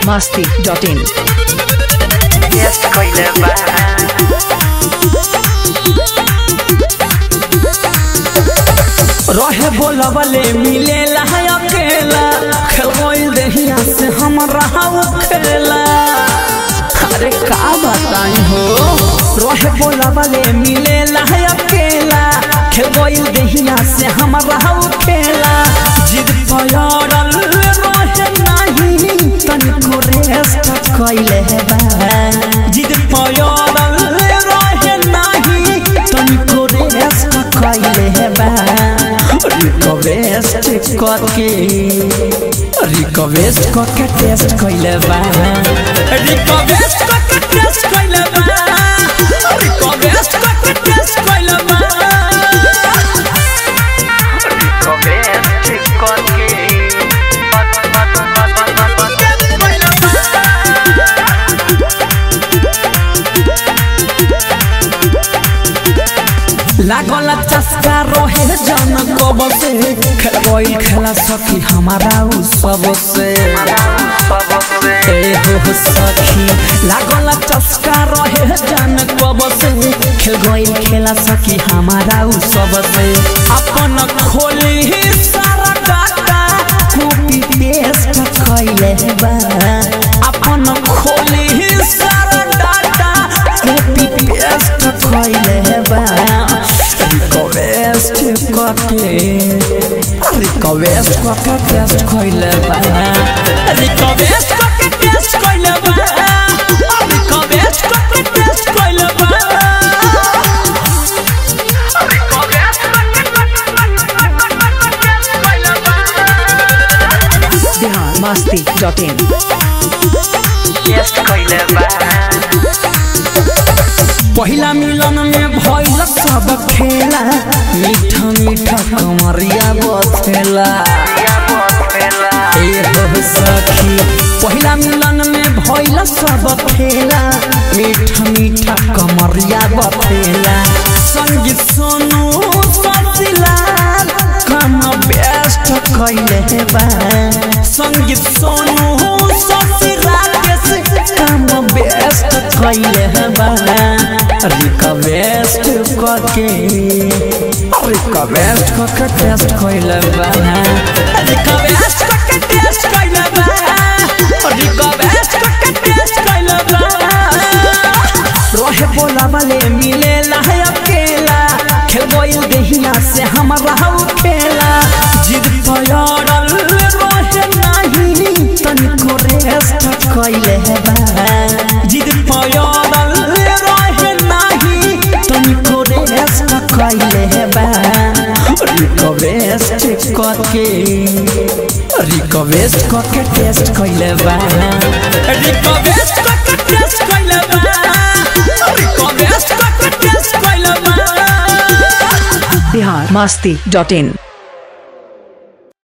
masti.in. Jest coile bad. रहे बोलबले मिलेला है अकेला खेल दहिया से हम रहा खेला अरे का बताई हो रहे बोलबले मिलेला है अकेला खेल दहिया से हम रहा खेला जिद पयरल रहे नहीं तनिको रेस्ट कैले बा जिद पयरल रहे नहीं तनिको रेस्ट कैले बा रिक्वेस्ट करके रिक्वेस्ट करके टेस्ट कैले बा रिक्वेस्ट करके टेस्ट कैले बा रिक्वेस्ट करके टेस्ट कैले बा Request करके बत बत बत बत बत लागल चस्का रहे जन कब से खेल खेला सखी हमारा उ सब से सबसे ए हो सखी लागल चस्का रहे जन कब से खेल गइल खेला सखी हमारा उ सब से अपन खोली सारा डाटा कॉपी पेस्ट कैले बा अपन खोली सारा डाटा कॉपी पेस्ट कैले बा रिक्वेस्ट करके रिक्वेस्ट करके टेस्ट कैले बा रिक्वेस्ट करके टेस्ट कैले बा रिक्वेस्ट करके टेस्ट कैले बा Bihar masti.in. Jest coile bad. पहिला मिलन में भइल सब खेला मीठा मीठा कमरिया बथेला Ya botela. ए हो सखी पहिला मिलन में भइल सब खेला मीठा मीठा कमरिया बथेला संगीत सोनू ससिलाल कम बेस्ट कैले बा संगीत सोनू ससिलाल के कम बेस्ट कैले बा रिक्वेस्ट करके रिक्वेस्ट करके टेस्ट कैले बा रिक्वेस्ट करके टेस्ट कैले बा रिक्वेस्ट करके टेस्ट कैले बा रहे बोला वाले मिले है अकेला खेल गइल देहिया से हम रहू खेला जिद पयरल रहे नहीं तनिको रेस्ट कैले बा जिद पयरल रहे नहीं तनिको रेस्ट कैले बा रिक्वेस्ट करके रिक्वेस्ट करके टेस्ट कैले बा रिक्वेस्ट करके टेस्ट कैले बा रिक्वेस्ट करके टेस्ट कैले बा Bihar masti.in.